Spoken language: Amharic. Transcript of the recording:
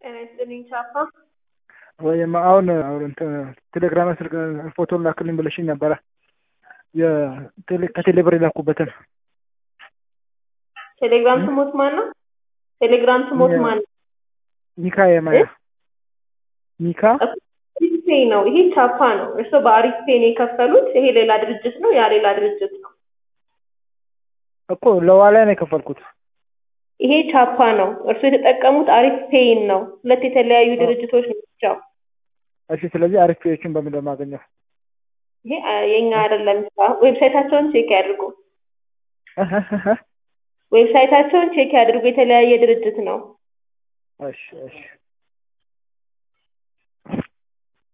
ጤና ይስጥልኝ ቻፓ። ወይም አሁን አሁን እንትን ቴሌግራም ስልክ ፎቶ ላክልኝ ብለሽኝ ነበረ። ከቴሌብር የላኩበትን ቴሌግራም ስሞት ማን ነው? ቴሌግራም ስሞት ማን ነው? ሚካ የማያ ሚካ አሪፍ ፔይ ነው። ይሄ ቻፓ ነው። እርስዎ በአሪፍ ፔይ ነው የከፈሉት። ይሄ ሌላ ድርጅት ነው፣ ያ ሌላ ድርጅት ነው። እኮ ለዋላ ነው የከፈልኩት። ይሄ ቻፓ ነው። እርስዎ የተጠቀሙት አሪፍ ፔይን ነው። ሁለት የተለያዩ ድርጅቶች ናቸው። እሺ፣ ስለዚህ አሪፍ ፔዮችን በምን ለማገኘው? ይሄ የኛ አይደለም። ዌብሳይታቸውን ቼክ ያድርጉ። ዌብሳይታቸውን ቼክ ያድርጉ። የተለያየ ድርጅት ነው። እሺ፣ እሺ።